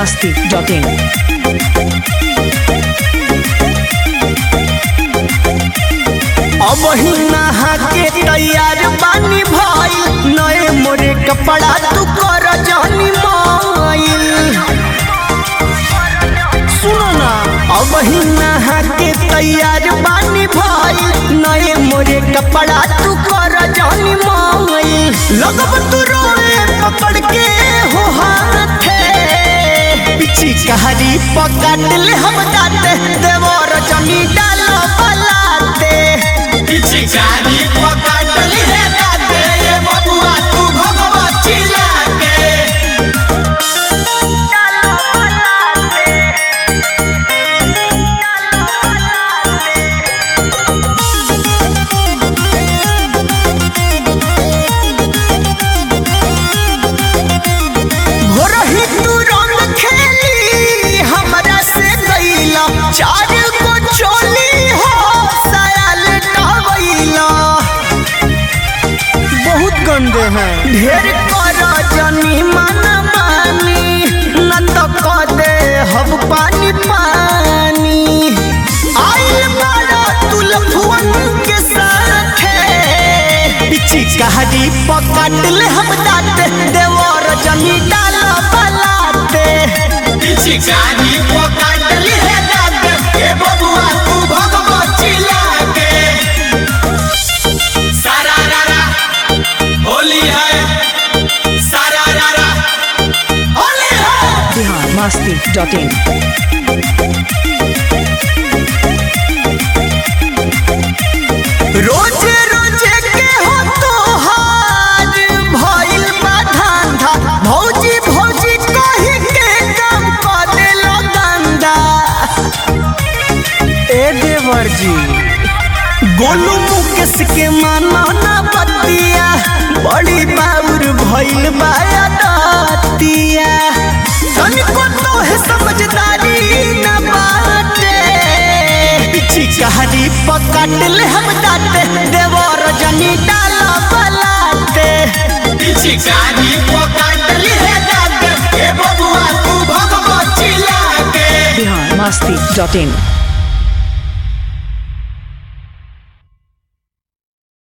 masti.in. अब ही नहा के तैयार बानी भइल नए मोरे कपड़ा तू कर जानी माइल सुनो ना अब ही नहा के तैयार बानी भइल नए मोरे कपड़ा तू कर जानी माइल लगब तू रोए पकड़ के हो हाथे पिछी कहारी पकड़ ले हम दाते देवर जनी डालो बलाते पिचकारी पकड़ ली है दाते ये बबुआ तू भगवा चिल्ला के भोरही तू रंग खेली हमरा से गईला चार गो चोली हो सायल टवैला बहुत गंदे हैं ढेर कर जनी मन मानी न तो क दे हम पानी पानी आइल बड़ा तुलफुअन के साथे पिची कहानी पकड़ ले हम दाते देवर जमी डाल बलाते पिचकारी पकड़ ली है दाते ये बबुआ तू भगवा चिल्ला के सारा रारा होली है सारा रारा होली है Bihar masti.in. रोज रोज के हो तोहार भइल बा धंधा भौजी भौजी कही के काम कर देलो गंदा ए देवर जी गोलू मुकेश के मानो ना बतिया बड़ी बाउर भइल बा दतिया तनिको तो है समझदारी न बाटे पिछी कहानी पकड़ ले हम दाते देवर जनी डाल बलाते पिचकारी पकड़ ली है दाते ये बबुआ तू भगवा चिल्ला के Bihar masti.in.